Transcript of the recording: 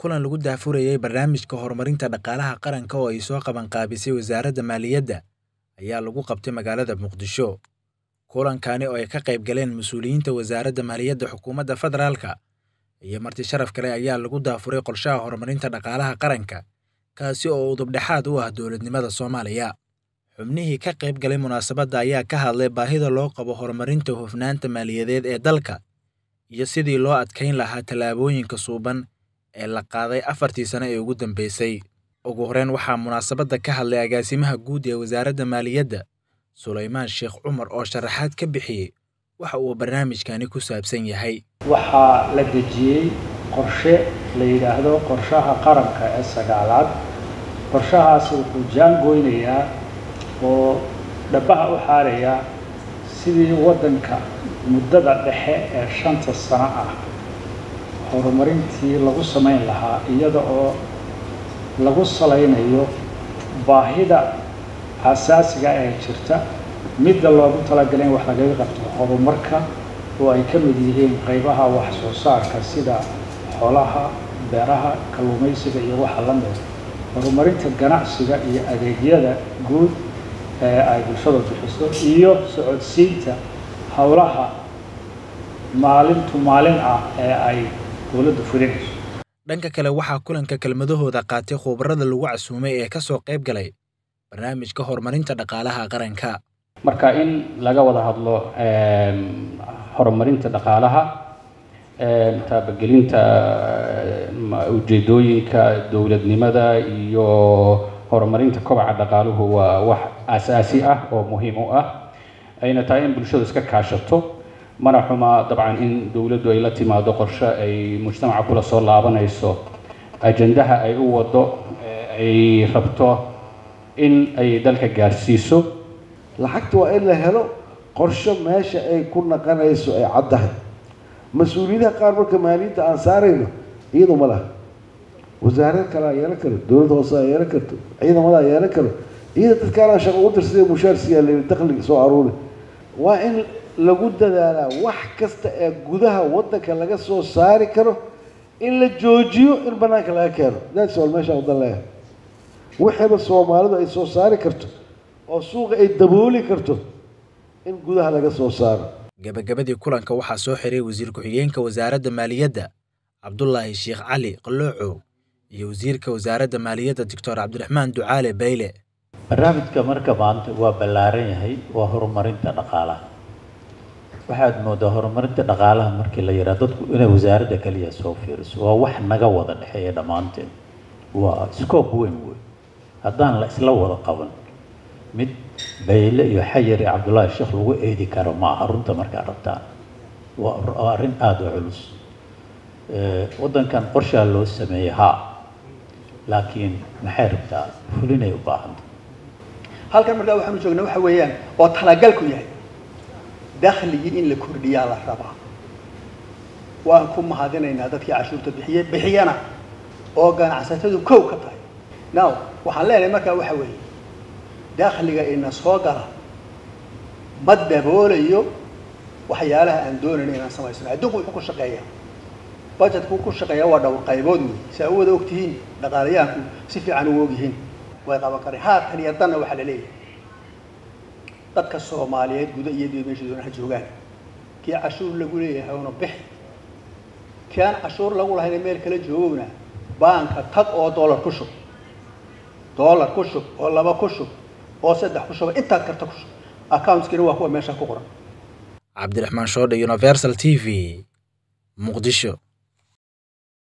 kulan lagu daahfurayay barnaamijka horumarinta dhaqaalaha qaranka oo ay soo qabanqaabisay wasaaradda maaliyadda ayaa lagu qabtay magaalada muqdisho kulankani oo ay ka qayb galeen mas-uuliyiinta wasaaradda maaliyadda xukuumadda federaalka iyo marti sharaf kale ayaa lagu daafuray qorshaha horumarinta dhaqaalaha qaranka kaasi oo udubdhexaad u ah dowladnimada soomaaliya xubnihii ka qayb galay munaasabadda ayaa ka hadlay baahida loo qabo horumarinta hufnaanta maaliyadeed ee dalka iyo sidii loo adkayn lahaa tallaabooyinka suuban ee la qaaday afartii sano ee ugu dambeysay ugu horreyn waxaa munaasabadda ka hadlay agaasimaha guud ee wasaaradda maaliyadda sulaymaan sheekh cumar oo sharaxaad ka bixiyey waxa uu barnaamijkani ku saabsan yahay waxaa la dejiyey qorshe la yidhaahdo qorshaha qaranka ee sagaalaad qorshahaasi wuxuu jaangoynayaa oo dhabaha u xaarayaa sidii waddanka muddada dhexe ee shanta sano ah horumarintii lagu samayn lahaa iyada oo lagu salaynayo baahida asaasiga ee jirta midda loogu talagalay in wax lagaga qabto horumarka oo ay ka mid yihiin qaybaha wax soo saarka sida xoolaha beeraha kalluumaysiga iyo waxa la mid horumarinta ganacsiga iyo adeegyada guud ee ay bulshada bixiso iyo socodsiinta howlaha maalintu maalin ah ee ay dowladdu fulinayso dhanka kale waxaa kulanka kelmadahooda qaatay khubarada lagu casuumay ee ka soo qayb galay barnaamijka horumarinta dhaqaalaha qaranka marka in laga wada hadlo horumarinta dhaqaalaha taabagelinta ujeedooyinka dowladnimada iyo horumarinta kobaca dhaqaaluhu waa wax asaasi ah oo muhiim u ah ayna tahay in bulshadu iska kaashato mana xuma dabcan in dowladdu ay la timaado qorshe ay mujtamaca kula soo laabanayso ajandaha ay u wado ay rabto in ay dalka gaarsiiso lacagta waa in la helo qorsho meesha ay ku naqanayso ay caddahay mas-uuliyadaha qaar marka maaliyadda aan saarayno iyadu ma laha wasaarad kale aa yeelan karo dowladda hoose aa yeelan karto ciidamada aa yeelan karo iyada dadkaanaa shaqo u dirsadee mushaarsiyaa la yidhi dakhliga soo aruuri waa in lagu dadaalaa wax kasta ee gudaha waddanka laga soo saari karo in la joojiyo in bannaanka laga keeno that's all meesha wadan leeyahay wixiiba soomaalidu ay soo saari karto oo suuqa ay dabooli karto in gudaha laga soo saaro gabagabadii kulanka waxaa soo xiray wasiir ku-xigeenka wasaaradda maaliyadda cabdulaahi sheekh cali qaloocow iyo wasiirka wasaaradda maaliyadda doctor cabdiraxmaan ducaale bayle barnaamijka marka maanta waa ballaaran yahay waa horumarinta dhaqaalaha waxaad moodaa horumarinta dhaqaalaha markii la yidhaha dadku inay wasaaradda kaliya soo fiiriso waa wax naga wada dhexeeya dhammaanteen waa scoob weyn wey haddaan la isla wada qaban mid bayle iyo xayar iyo cabdullaahi sheekh lagu eedi karo ma aha runta markaad rabtaan waa arrin aada u culus waddankan qorshaa loo sameeyey haa laakiin maxay rabtaa fulinay u baahanta halkan markaa waxaanu joognaa waxa weeyaan oo talagalku yahay dakhligii in la kordhiyaa la rabaa waan ku mahadinaynaa dadkii cashuurta bixiye bixiyana oo ganacsatadu kow ka tahay now waxaan leenahay markaa waxa weeye dakhliga ina soo gala ma daboolayo waxyaalaha aan doonayna inaan samaysano adduunku wuxuu ku shaqeeya budgetku ku shaqeeya waa dhowr qaybood wey si aa u wada ogtihiin dhaqaalayaanku si fiican u ogyihiin way qaban kareen haatan iyo danna waxaa la leeyahay dadka soomaaliyeed guda iyo dib meesha doona ha joogaan kii cashuur lagu leeyahay una bixi kii aan cashuur lagu lahayn meel kala joogowna baanka tag oo dollar ku shub dollar ku shub oo laba ku shub oo saddex ku shuba intaad karta ku shub accountskina waa kuwa meesha ku qoran cabdiraxmaan shoodhe universal t v muqdisho